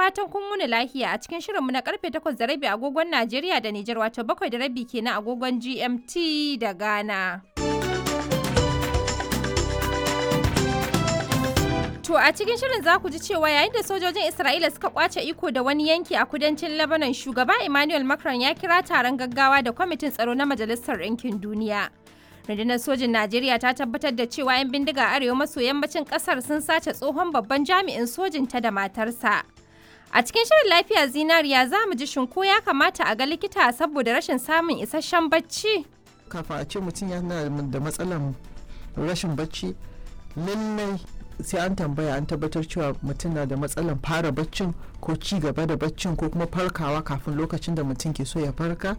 fatan kun wuni lahiya a cikin shirinmu na karfe 8 da rabi agogon Najeriya da Nijar wato 7 da rabi kenan agogon GMT da Ghana. To a cikin shirin za ku ji cewa yayin da sojojin Isra'ila suka kwace iko da wani yanki a kudancin Lebanon shugaba Emmanuel Macron ya kira taron gaggawa da kwamitin tsaro na Majalisar Ɗinkin Duniya. rundunar sojin najeriya ta tabbatar da cewa 'yan bindiga arewa maso yammacin kasar sun sace tsohon babban jami'in sojin ta da matarsa a cikin shirin lafiya zinariya za mu ji shinko ya kamata a ga likita saboda rashin samun isasshen bacci kafa a ce mutum yana da matsalan rashin bacci lallai sai an tambaya an tabbatar cewa mutum na da matsalan fara baccin ko ci gaba da baccin ko kuma farkawa kafin lokacin da mutum ke so ya farka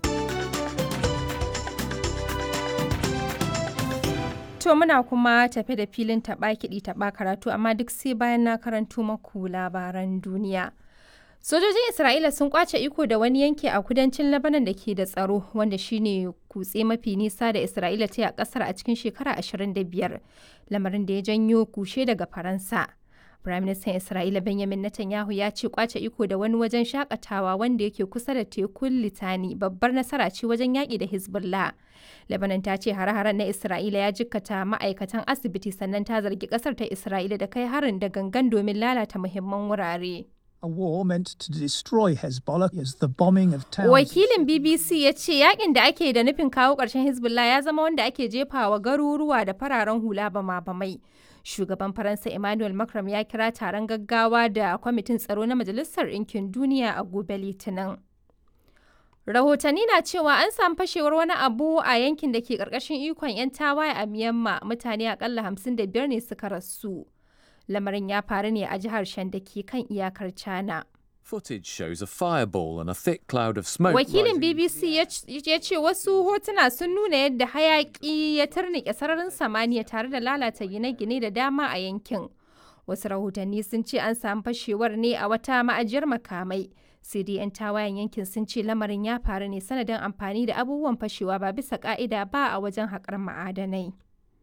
To muna kuma tafe da filin taɓa kiɗi taɓa karatu amma duk sai bayan na karanto maku labaran duniya. Sojojin Isra'ila sun kwace iko da wani yanki a kudancin Lebanon da ke da tsaro wanda shine kutse mafi nisa da Isra'ila ta yi a ƙasar a cikin shekara 25 lamarin da ya janyo kushe daga Faransa. Firaministan Isra'ila Benjamin Netanyahu ya ce kwace iko da wani wajen shakatawa wanda yake kusa da tekun Litani babbar nasara ce wajen yaƙi da Hezbollah. Lebanon ta ce hare-haren na Isra'ila ya jikkata ma'aikatan asibiti sannan ta zargi ƙasar ta Isra'ila da kai harin da gangan domin lalata muhimman wurare. A war meant to destroy Hezbollah as the bombing of towns. Wakilin BBC ya ce yakin da ake da nufin kawo ƙarshen Hezbollah ya zama wanda ake jefawa garuruwa da fararen hula bama-bamai. Shugaban Faransa Emmanuel Macron ya kira taron gaggawa da kwamitin tsaro na Majalisar Ɗinkin Duniya a gobe Litinin. Rahotanni na cewa an samu fashewar wani abu a yankin da ke ƙarƙashin ikon 'yan tawaye a Myanmar mutane akalla 55 ne suka rasu. Lamarin ya faru ne a jihar Shan da ke kan iyakar China. Footage shows a fireball and a thick cloud of smoke. Wakilin rising- BBC ya c- ya ce wasu hotuna sun nuna yadda hayaƙi ya turnike sararin samaniya tare da lalata gine-gine da dama a yankin. Wasu rahotanni sun ce an samu fashewar ne a wata ma'ajiyar makamai. Sai dai 'yan tawayen yankin sun ce lamarin ya faru ne sanadin amfani da abubuwan fashewa ba bisa ka'ida ba a wajen haƙar ma'adanai.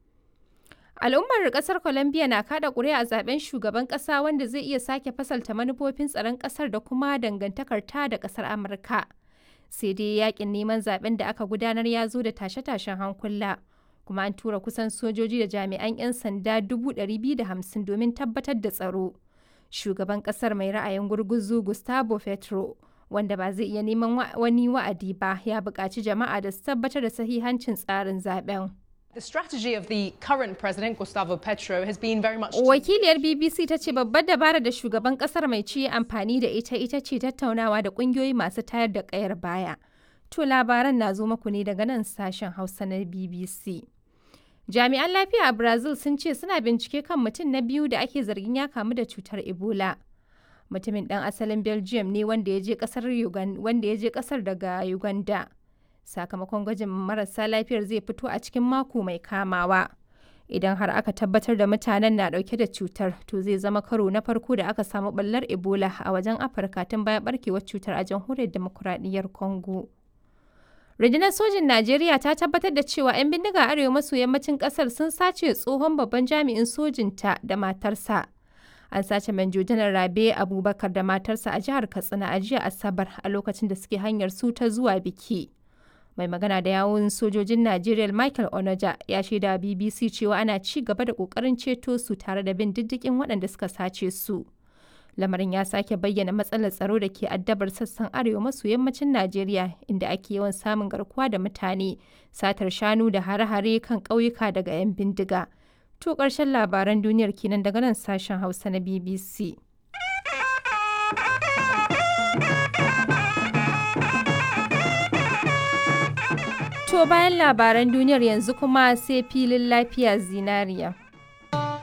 Al'ummar kasar Colombia na kada ƙuri'a a zaben shugaban ƙasa wanda zai iya sake fasalta manufofin tsaron ƙasar da kuma dangantakar ta da ƙasar Amurka. Sai dai yakin neman zaben da aka gudanar ya zo da tashe-tashen hankula. Kuma an tura kusan sojoji da jami'an 'yan sanda 250 domin tabbatar da tsaro. Shugaban ƙasar mai ra'ayin gurguzu Gustavo Petro, wanda ba zai iya neman wa- wani wa'adi ba, ya buƙaci jama'a da su tabbatar da sahihancin tsarin zaben. The strategy of the current president, Gustavo Petro, has been very much. to- Wakiliyar BBC ta ce babbar dabara da shugaban kasar mai ci ya amfani da ita ita ce tattaunawa da kungiyoyi masu tayar da kayar baya. To labaran na zo muku ne daga nan sashen Hausa na BBC. Jami'an lafiya a Brazil sun ce suna bincike kan mutum na biyu da ake zargin ya kamu da cutar Ebola. Mutumin ɗan asalin Belgium ne wanda ya je ƙasar Ugan- wanda ya je ƙasar daga Uganda. Sakamakon gwajin marasa lafiyar zai fito a cikin mako mai kamawa. idan har aka tabbatar da mutanen na dauke da cutar to zai zama karo na farko da aka samu ɓallar ebola a wajen afirka tun bayan barkewar cutar a jamhuriyar demokuraɗiyyar congo rundunar sojin najeriya ta tabbatar da cewa 'yan bindiga arewa maso yammacin ƙasar sun sace tsohon babban jami'in sojinta da matarsa an sace manjo janar rabe abubakar da matarsa a jihar katsina a jiya asabar a lokacin da suke hanyar su ta zuwa biki mai magana da yawun sojojin Najeriya Michael Onoja ya shaida BBC cewa ana ci gaba da kokarin ceto su tare da bin diddigin waɗanda suka sace su. Lamarin ya sake bayyana matsalar tsaro da ke addabar sassan arewa maso yammacin Najeriya inda ake yawan samun garkuwa da mutane, satar shanu da hare-hare kan ƙauyuka daga 'yan bindiga. To ƙarshen labaran duniyar kenan daga nan sashen Hausa na BBC. To bayan labaran duniyar yanzu kuma sai filin lafiya zinariya.